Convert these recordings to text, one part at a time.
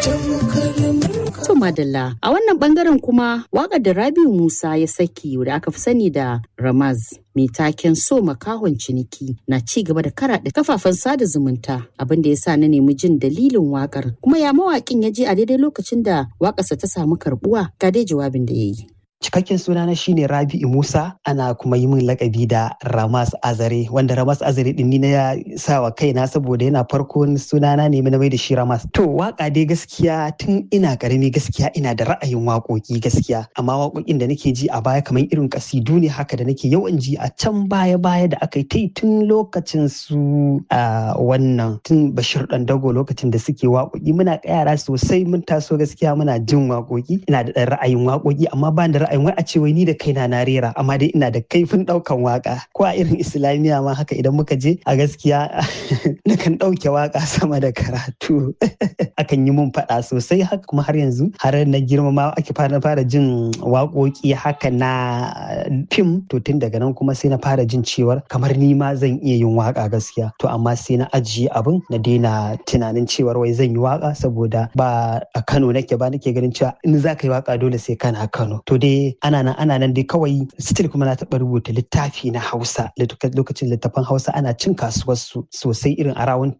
To Madalla, a wannan bangaren kuma waƙar da Rabiu Musa ya saki da aka fi sani da Ramaz mai taken so makahon ciniki na ci gaba da karaɗe kafafen sada zumunta abin da ya sa na nemi jin dalilin waƙar kuma ya mawaƙin ya je a daidai lokacin da waƙarsa ta samu karɓuwa ga dai jawabin da ya yi. Cikakken sunana shine Rabi'u Musa ana kuma yi min lakabi da Ramas Azare wanda Ramas Azare din ni na sa wa kaina saboda yana farkon sunana ne na mai da shi Ramas. To waka dai gaskiya tun ina karami gaskiya ina da ra'ayin waƙoƙi gaskiya amma waƙoƙin da nake ji a baya kamar irin kasidu ne haka da nake yawan ji a can baya baya da aka yi ta tun lokacin su a wannan tun Bashir dan Dago lokacin da suke waƙoƙi muna yara sosai mun taso gaskiya muna jin waƙoƙi ina da ɗan ra'ayin waƙoƙi amma ba da ra'ayin wai a ce wai ni da kaina na rera amma dai ina da kaifin ɗaukan waka ko a irin islamiyya ma haka idan muka je a gaskiya nakan ɗauke waka sama da karatu akan yi mun faɗa sosai haka kuma har yanzu har na girma ma ake fara fara jin waƙoƙi haka na fim to tun daga nan kuma sai na fara jin cewar kamar ni ma zan iya yin waka gaskiya to amma sai na ajiye abin na daina tunanin cewar wai zan yi waka saboda ba a Kano nake ba nake ganin cewa in za ka yi waka dole sai kana Kano to dai ana nan ana nan dai kawai still kuma na taɓa rubuta littafi na Hausa lokacin littafan Hausa ana cin kasuwar su sosai irin a rawun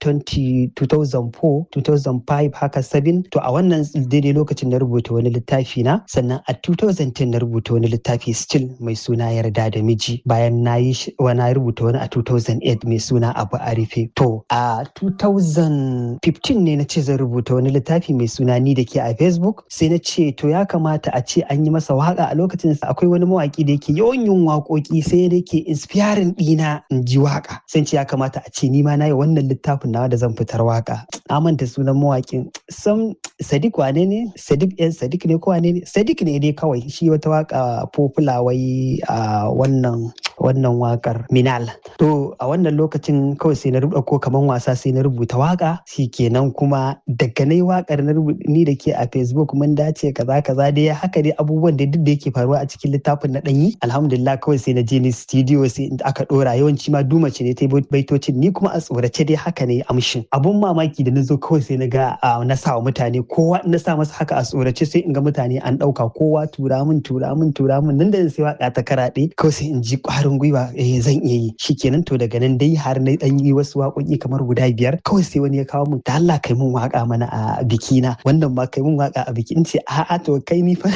2004 2005 haka 7 to a wannan daidai lokacin na rubuta wani littafi na sannan a 2010 na rubuta wani littafi still mai suna yarda da miji bayan na yi wani rubuta wani a 2008 mai suna abu a rufe to a 2015 ne na ce zan rubuta wani littafi mai suna ni da ke a facebook sai na ce to ya kamata a ce an yi masa waka a lokacin akwai wani mawaki da yake yawan yin waƙoƙi sai da yake inspiring ɗina in ji waka sai ce ya kamata a ce ni ma na yi wannan littafin nawa da zan fitar waka na manta sunan mawakin sam sadiq wane ne sadiq yan sadiq ne ko wane ne sadiq ne dai kawai shi wata waka popular wai a wannan wannan wakar minal to a wannan lokacin kawai sai na ko kaman wasa sai na rubuta waka kenan kuma daga na yi wakar na ni da ke a facebook mun dace kaza kaza dai haka dai abubuwan da duk da yake faruwa a cikin littafin na ɗanyi alhamdulillah kawai sai na je ni studio sai aka ɗora yawanci ma duma ce ne ta baitocin ni kuma a tsorace dai haka ne amshin abun mamaki da na zo kawai sai na ga na sa wa mutane kowa na sa masa haka a tsorace sai in ga mutane an ɗauka kowa tura min tura min tura min nan da sai waka ta karaɗe kawai sai in ji ƙwarin gwiwa eh zan iya yi shikenan to daga nan dai har na ɗan yi wasu waƙoƙi kamar guda biyar kawai sai wani ya kawo min da Allah kai mun waka mana a bikina wannan ma kai mun waka a biki in ce a'a to kai ni fa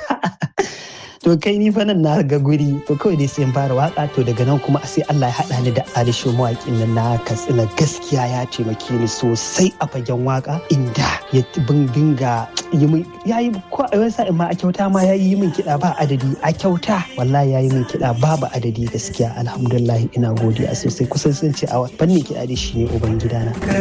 to kai ni fa nan na ga guri to kawai dai sai in fara waka to daga nan kuma sai Allah ya haɗa ni da Alisho mawaƙin nan na Katsina gaskiya ya taimake ni sosai a fagen waka inda ya bin dinga yi min ya yi ko a wani sa'in ma a kyauta ma ya yi min kiɗa ba adadi a kyauta wallahi ya yi min kiɗa babu adadi gaskiya alhamdulillah ina godiya sosai kusan sun ce a fannin kiɗa da shi ne uban gidana.